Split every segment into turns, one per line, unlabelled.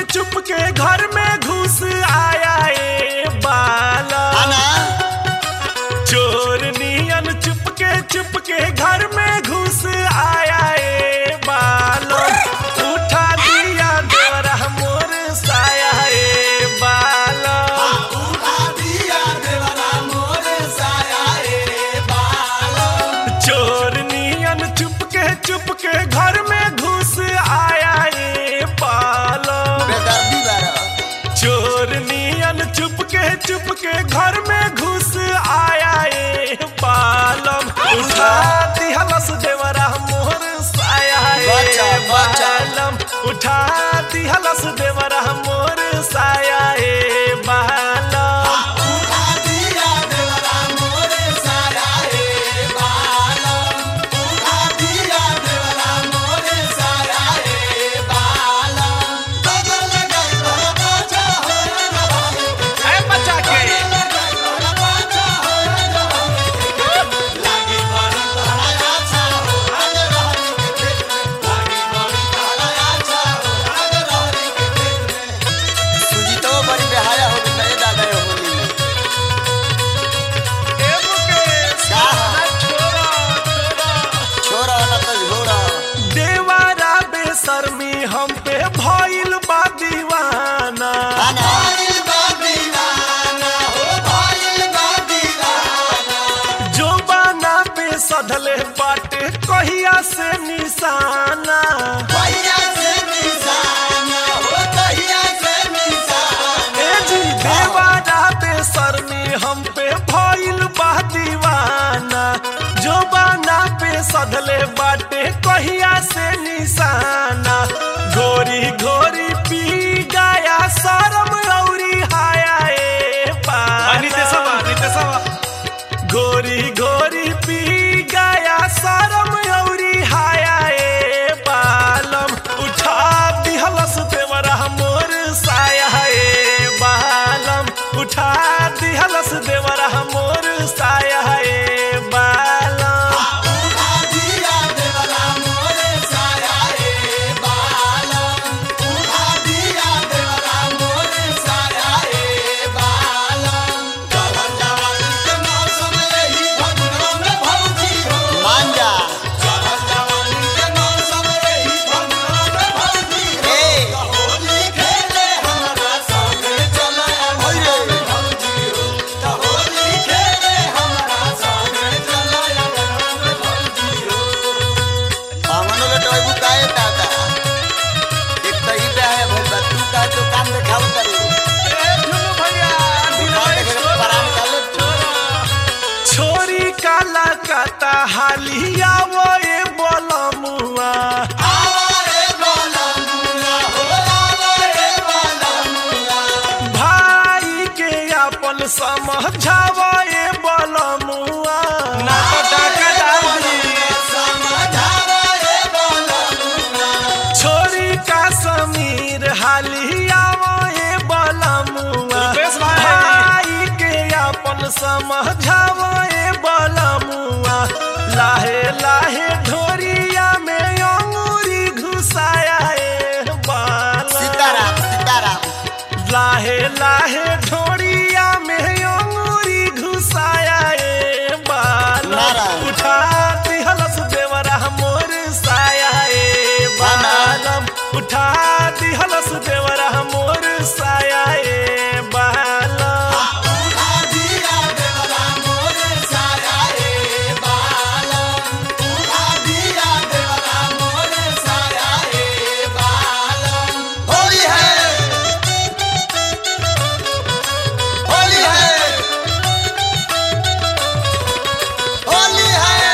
चुप के घर में घुस आया ए बाला
आना
चोर नियन चुप के चुप के घर में घुस आया ए बालो उठा दिया दोरा मोर साया ए बालो
उठा दिया देवरा मोर साया ए बालो
चोर नियन चुप के चुप के घर में घुस आया ए बालो
बेदर्दी बारा
चोर नियन चुप के चुप के घर में घुस आया ए बालम उठा दिहलस देवरा मोर साया ए
बचा, बचा।
बालम उठा दिहलस देवरा मोर साया ए बालम
उठा दिया देवरा मोर साया ए बालो उठा दिया देवरा मोर साया ए बालो बगल गई बड़ा बाजा हो रहा
ए बचा के
बड़ा बाजा हो रहा लागी बड़ी तोरा अच्छा हो आग रहरी के देख में लागी बड़ी तोरा अच्छा हो आग रहरी के देख में सुजीतो बड़ी बेहाया हो गई दादा ये होली में
ए मुकेश
का?
ना छोड़ा छोड़ा
छोरा ना तो झोरा
देवारा बेशर्मी हम पे भइल बा दीवाना
आना भाईल बा दीवाना हो भाईल बा दीवाना
जो बाना पे सधले बाटे कहिया से निशाना
कहिया से निशाना हो कहिया से निशाना
ए जी देवारा बेशर्मी हम पे भइल बा दीवाना जो बाना पे सधले बाटे कहिया से निशाना घोरी घोरी पी गया शरम औरी हाया ए पाना गोरी गोरी पी गया शरम औरी हाया ए बालम उठा दिहलस देवरा मोर साया ए बालम उठा दिहलस देवरा मोर साया ए बालम
उठा दिया देवरा मोर साया ए बालो उठा दिया देवरा मोर साया ए बालो चढ़ल जवानी के मौसम यही फगुनवा में भौजी हो मान जा चढ़ल जवानी के मौसम यही फगुनवा में भौजी हो तो होली खेले हमरा संगे चल भौजी हो तो होली खेले हमरा संगे चल भौजी हो हमनो ले टोयबू काए दादा एक तो ई बे है भइल बा तू का तो काम देखाव करू
ए झुनू भैया
दुकान देखे के पराम कर ले
छोरी काला काता हालिया वो ए बोलमुआ
आवारे बोलमुआ हो आवारे बोलमुआ
भाई के अपन समझावा ए बोलमुआ ना तो डाका डाल दी
समझावा ए बोलमुआ
छोरी का समीर हालिया वो ए बोलमुआ भाई के अपन समझावा ए बोलमुआ लाहे लाहे ढोरिया में अंगूरी घुसाया ए बाला
सीताराम सीताराम
लाहे लाहे ढोरिया में अंगूरी घुसाया ए बाला
नारायण।
उठा दिहलस देवरा मोर साया ए बालम उठा दिहलस देवरा मोर साया ए बालम
उठा दिया देवरा मोर साया ए बालो उठा दिया देवरा मोर साया ए बालो होली है होली है होली है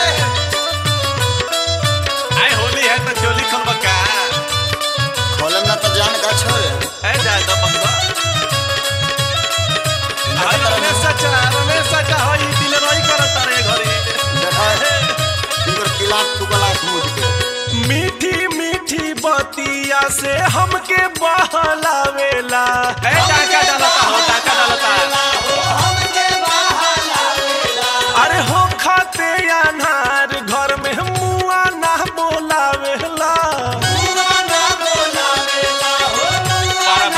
आय होली है तो चोली खलबका
खोलम ना तो जान का छोड़े
ए जाए तो बंदा हाय रमेश चाचा रमेश चाचा होई दिलरोई करत रे घरे
देखा इनकर किला टुकला मुझ के
मीठी मीठी बतिया से हमके बहलावेला ए डाका डालता हो डाका डालता
हमके बहाला
अरे हो खाते अनार घर में मुआ ना बोलावेला
पूरा ना बोलावेला हो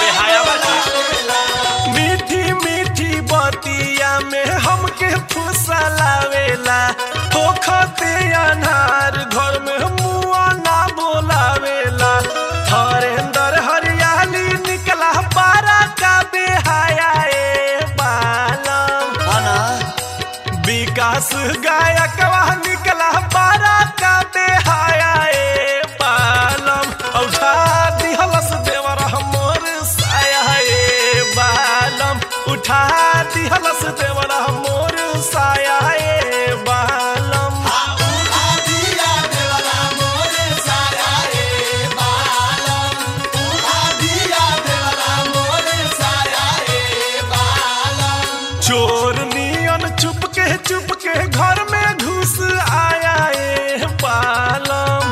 उठा दिहलस देवरा मोर साया ए बालम
उठा दिया देवरा मोरे साया ए बालम उठा दिया देवरा मोरे साया ए बालम
चोर नियन चुप के चुप के घर में घुस आया ए बालम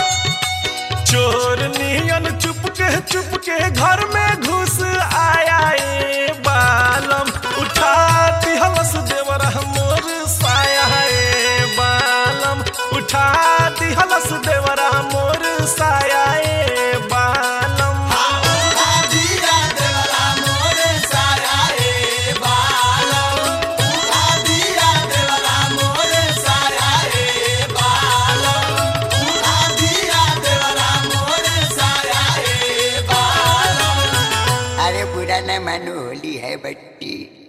चोर नियन चुप के चुप के घर में घुस आया ए बालम उठा दिहलस देवरा मोर साया ए बालम उठा दिहलस देवरा मोर साया ए बालम
उठा दिया देवरा मोरे साया ए बालम उठा दिया देवरा मोरे साया ए बालम उठा दिया देवरा मोरे साया ए बालम
अरे बुरा न मानो होली है बट्टी